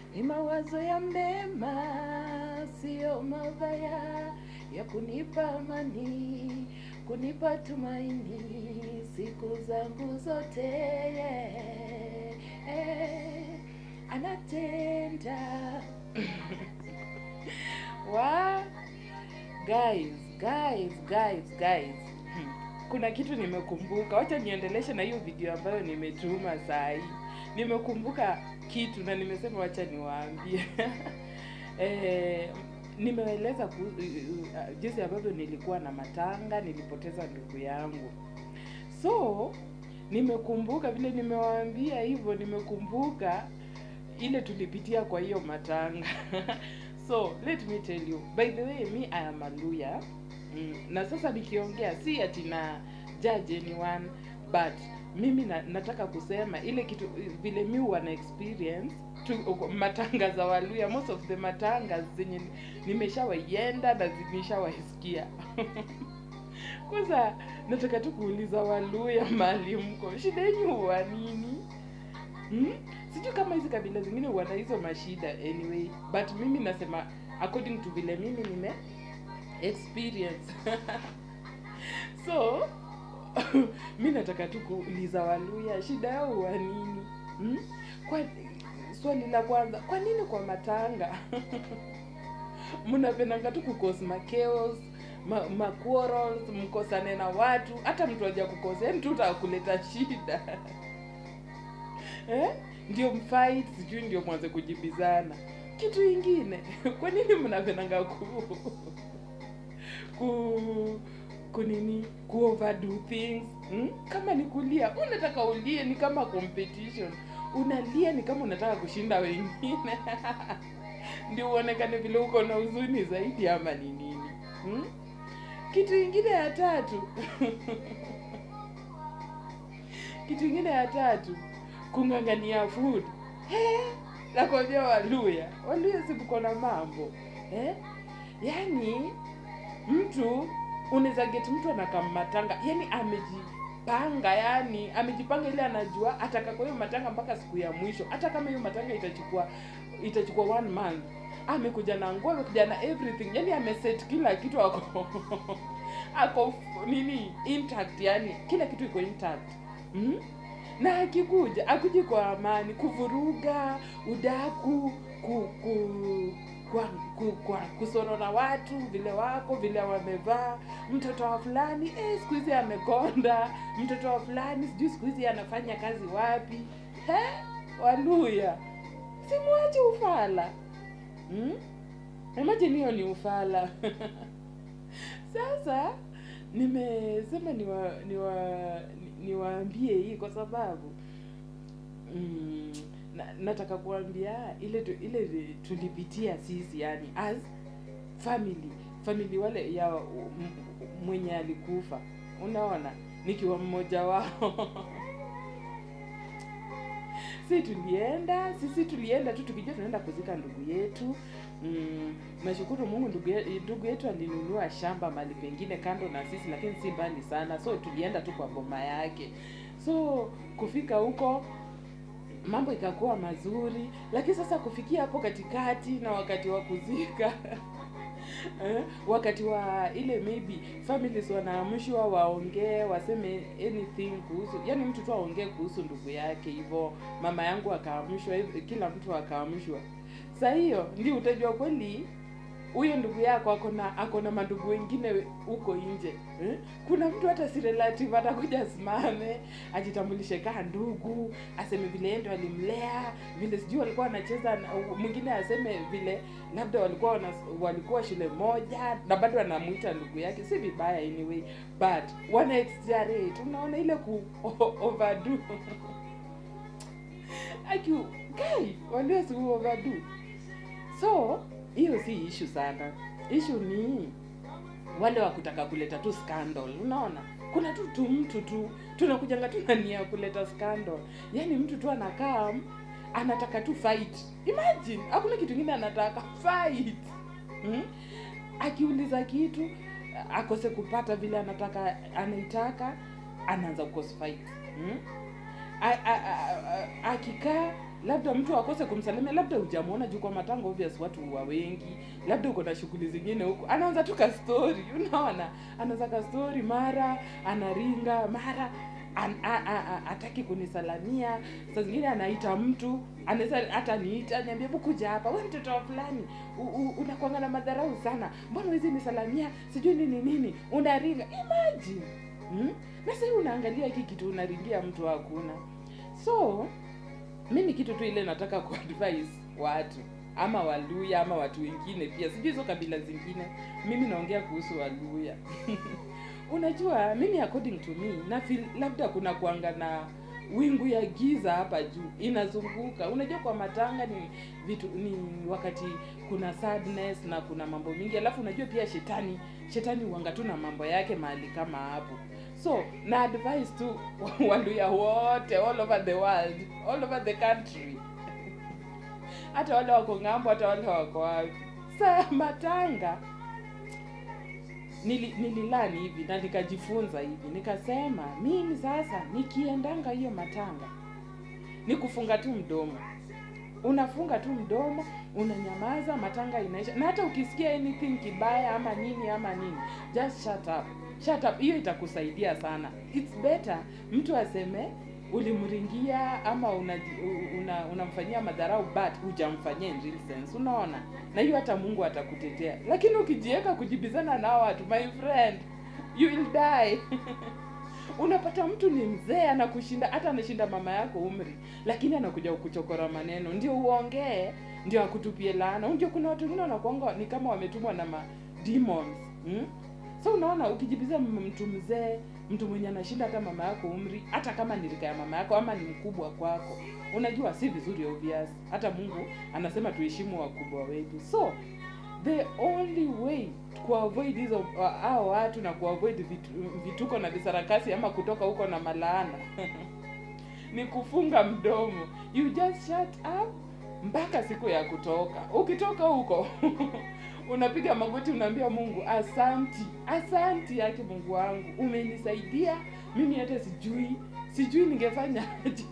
ni mawazo ya mema, sio mabaya, ya kunipa amani, kunipa tumaini siku zangu zote. Eh, anatenda wa guys guys guys guys Hmm. kuna kitu nimekumbuka wacha niendeleshe na hiyo video ambayo nimetuma saa hii nimekumbuka kitu na nimesema wacha niwaambie eh, nimeeleza ku- uh, jinsi ambavyo nilikuwa na matanga nilipoteza ndugu yangu so nimekumbuka vile nimewaambia hivyo nimekumbuka ile tulipitia kwa hiyo matanga so let me tell you by the way me i am a lawyer mm, na sasa nikiongea si ati na judge anyone but mimi na, nataka kusema ile kitu vile mi huwa na experience tu, matanga za waluya most of the matanga zenye nimeshawaienda na nimeshawaisikia kwanza nataka tu kuuliza waluya mali mko shida yenyu huwa nini hmm? sijui kama hizi kabila zingine huwa na hizo mashida anyway but mimi nasema according to vile mimi nime experience so mi nataka tu kuuliza waluya shida yao huwa nini hmm? kwa swali la kwanza kwa nini kwa matanga mnapendanga tu kukos makeos ma, ma quarrels, mkosane na watu hata mtu aja kukosea yani tu utakuleta shida eh? ndio mfight sijui ndio mwanze kujibizana kitu ingine kwa nini mnapendanga ku ku kunini ku overdo things hmm? kama ni kulia unataka ulie ni kama competition unalia ni kama unataka kushinda wengine ndio uonekane vile uko na huzuni zaidi ama ni nini hmm? kitu ingine ya tatu kitu ingine ya tatu kung'ang'ania food Eh, nakwambia waluya waluya simko na mambo eh? yaani mtu unaweza get mtu anakammatanga yani amejipanga yani amejipanga ile anajua ataka kwa hiyo matanga mpaka siku ya mwisho hata kama hiyo matanga itachukua itachukua one month amekuja na nguo amekuja na everything yani ameset kila kitu ako ako nini intact yani kila kitu iko intact mm? na akikuja akuji kwa amani kuvuruga udaku ku, ku, kwa, ku, kwa kusorora watu vile wako vile wamevaa mtoto wa fulani eh, siku hizi amekonda mtoto wa fulani sijui siku hizi anafanya kazi wapi He? waluya simwache ufala hmm? imagine hiyo ni ufala sasa nimesema niwa niwa niwaambie hii kwa sababu mm, na, nataka kuambia ile tu, ile tulipitia sisi yani as family family wale ya m- mwenye alikufa unaona nikiwa mmoja wao si tulienda sisi tulienda tu tukijua tunaenda kuzika ndugu yetu mm, nashukuru mungu ndugu ye- ndugu yetu alinunua shamba mali pengine kando na sisi lakini si mbali sana so tulienda tu kwa boma yake so kufika huko mambo ikakuwa mazuri lakini sasa kufikia hapo katikati na wakati wa kuzika eh, wakati wa ile maybe families wanaamshwa waongee waseme anything kuhusu yani mtu tu aongee kuhusu ndugu yake hivyo mama yangu akaamshwa hiv- kila mtu akaamshwa sa hiyo ndio utajua kweli huyo ndugu yako ako na ako na mandugu wengine huko nje eh? kuna mtu hata si relative atakuja asimame ajitambulishe kaa ndugu aseme vile yeye ndo alimlea vile sijui walikuwa wanacheza na- mwingine aseme vile labda walikuwa wana, walikuwa shule moja na bado anamuita ndugu yake si vibaya anyway but wana exaggerate unaona ile ku overdo aki kai walio si overdo so hiyo si ishu sana ishu ni wale wa kutaka kuleta tu scandal unaona kuna tu tu mtu tu tunakujanga tu na nia ya kuleta scandal yaani mtu tu anakaa anataka tu fight imagine hakuna kitu ingine anataka fight hmm? akiuliza kitu akose kupata vile anataka anaitaka anaanza kukose fight hmm? A- a- a- a- akikaa labda mtu akose kumsalimia labda hujamwona juu kwa matanga obvious watu huwa wengi labda uko na shughuli zingine huko anaanza tu ka story unaona anaanza ka story mara anaringa mara an, a, a, a, ataki kunisalamia saa zingine anaita mtu anaweza hata niita niambia hebu kuja hapa we mtoto wa fulani u- u- unakwanga na madharau sana mbona huwezi nisalamia sijui nini nini unaringa imagine hmm? na sahii unaangalia hiki kitu unaringia mtu hakuna so mimi kitu tu ile nataka kuadvise watu ama waluya ama watu wengine pia sijui hizo kabila zingine mimi naongea kuhusu waluya unajua mimi according to me na feel labda kuna kuanga na wingu ya giza hapa juu inazunguka unajua kwa matanga ni vitu ni wakati kuna sadness na kuna mambo mingi alafu unajua pia shetani shetani huanga tu na mambo yake mahali kama hapo so na advice tu waluya wote all over the world all over the country hata wale wako ng'ambo hata wale wako wapi saa matanga nili, nililani hivi na nikajifunza hivi nikasema mimi sasa nikiendanga hiyo matanga ni kufunga tu mdomo unafunga tu mdomo unanyamaza matanga inaisha na hata ukisikia anything kibaya ama nini ama nini just shut up shut up hiyo itakusaidia sana it's better mtu aseme ulimringia ama unaji- u- una, unamfanyia madharau but hujamfanyia in real sense unaona na hiyo hata mungu atakutetea lakini ukijiweka kujibizana na hao watu my friend you will die unapata mtu ni mzee anakushinda hata anashinda mama yako umri lakini anakuja kuchokora maneno ndio uongee ndio akutupie laana unajua kuna watu wengine wanakuanga ni kama wametumwa na ma demons hmm? so unaona ukijibizia m- mtu mzee mtu mwenye anashinda hata mama yako umri hata kama ni rika ya mama yako ama ni mkubwa kwako unajua si vizuri obvious hata mungu anasema tuheshimu wakubwa wetu so the only way kuavoid hizo uh, hao watu na kuavoid vitu, vituko na visarakasi ama kutoka huko na malaana ni kufunga mdomo you just shut up mpaka siku ya kutoka ukitoka huko unapiga magoti unaambia mungu asanti asanti yake mungu wangu umenisaidia mimi hata sijui sijui ningefanya aje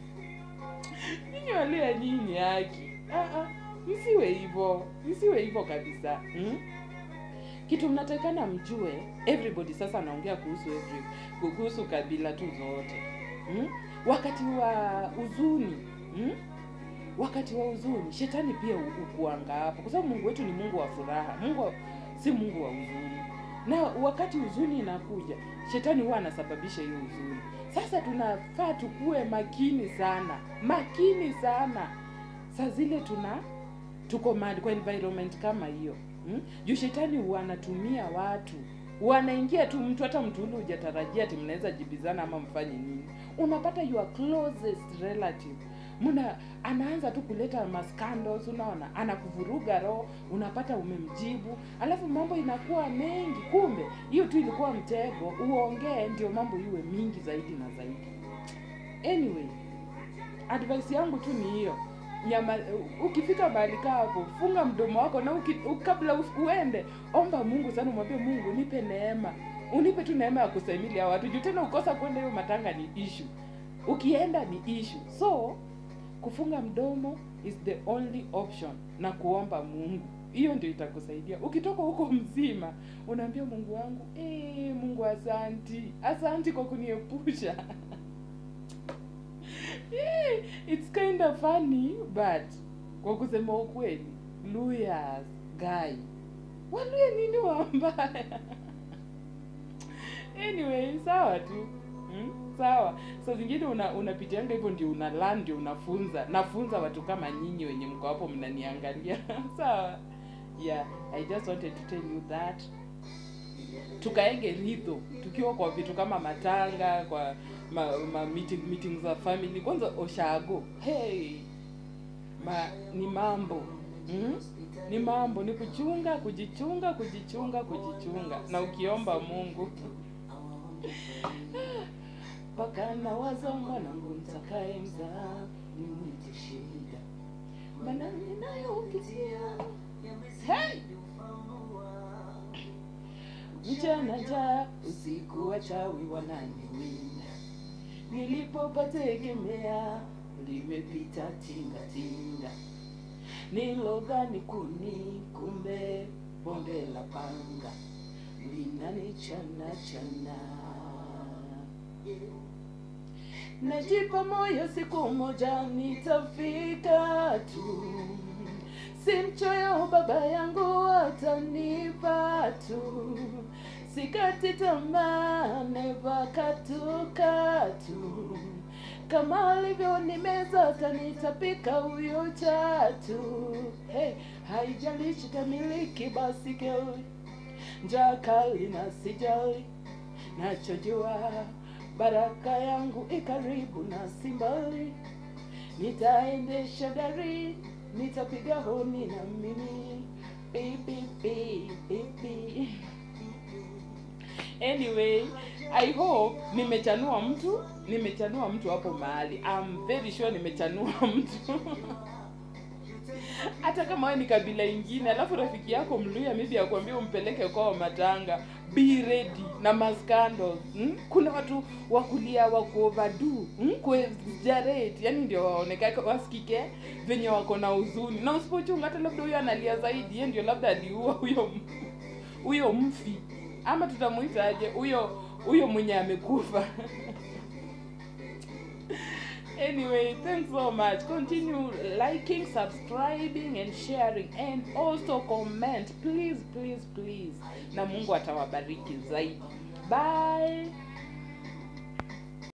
nyinyi walia nyinyi haki Ah, ah, msiwe hivyo msiwe hivyo kabisa hmm? kitu mnatakana mjue everybody sasa anaongea kuhusu every, kuhusu kabila tu zote hmm? wakati wa huzuni hmm? wakati wa huzuni shetani pia hu- hukuanga hapo kwa sababu mungu wetu ni mungu wa furaha mungu wa, si mungu wa huzuni na wakati huzuni inakuja shetani huwa anasababisha hiyo huzuni sasa tunafaa tukuwe makini sana makini sana saa zile tuna tuko mahali kwa environment kama hiyo hmm? juu shetani huwa anatumia watu wanaingia tu mtu hata mtu ule hujatarajia ati mnaweza jibizana ama mfanye nini unapata your closest relative mna anaanza tu kuleta mascandals unaona anakuvuruga roho unapata umemjibu alafu mambo inakuwa mengi kumbe hiyo tu ilikuwa mtego uongee ndio mambo iwe mingi zaidi na zaidi anyway advice yangu tu ni hiyo nyama ukifika mahali kaa hapo funga mdomo wako na uki, u- kabla u- uende omba mungu sana umwambie mungu nipe neema unipe tu neema ya kusaimili hao watu juu tena ukosa kwenda hiyo matanga ni issue ukienda ni issue so kufunga mdomo is the only option na kuomba mungu hiyo ndio itakusaidia ukitoka huko mzima unaambia mungu wangu eh mungu asanti asanti kwa kuniepusha yeah, it's kind of funny but kwa kusema ukweli luyas guy waluya nini wambaya anyway sawa tu hmm? sawa saa zingine una unapitianga hivyo ndio una learn ndio unafunza nafunza watu kama nyinyi wenye mko hapo mnaniangalia sawa yeah i just wanted to tell you that tukaenge ridho tukiwa kwa vitu kama matanga kwa ma, ma meeting, meeting za family kwanza oshago hey ma, ni mambo mm? ni mambo ni kuchunga kujichunga kujichunga kujichunga na ukiomba mungu mpaka nawaza mwanangu mtakaye mzaa nimwite shida mana ninayopitia hey! mchana njaa usiku wachawi wananiwinda nilipopategemea limepita tingatinga nilodhani kuni kumbe bonde la panga linanichana chana najipa moyo siku moja nitafika tu si mchoyo baba yangu atanipa tu sikati tamaa neva katukatu kama alivyo nimeza atanitapika huyo chatu hey, haijalishi kamiliki basi keli njaa kali na sijali nachojua baraka yangu ikaribu na simbali nitaendesha gari nitapiga honi na mimi Beep, beep, beep, beep. anyway i hope nimechanua mtu nimechanua mtu hapo mahali I'm very sure nimechanua mtu hata kama wewe ni kabila ingine alafu rafiki yako mluya maybe akwambia umpeleke kwao matanga be ready na mascandals hmm? kuna watu wakulia wakuovadu hmm? kuexaggerate yani ndio waonekake wasikike venye wako na huzuni na usipochunga hata labda huyo analia zaidi ye ndio labda aliua huyo m- huyo mfi ama tutamuitaje huyo huyo mwenye amekufa anyway thanks so much continue liking subscribing and sharing and also comment please please please na mungu atawabariki zaidi bye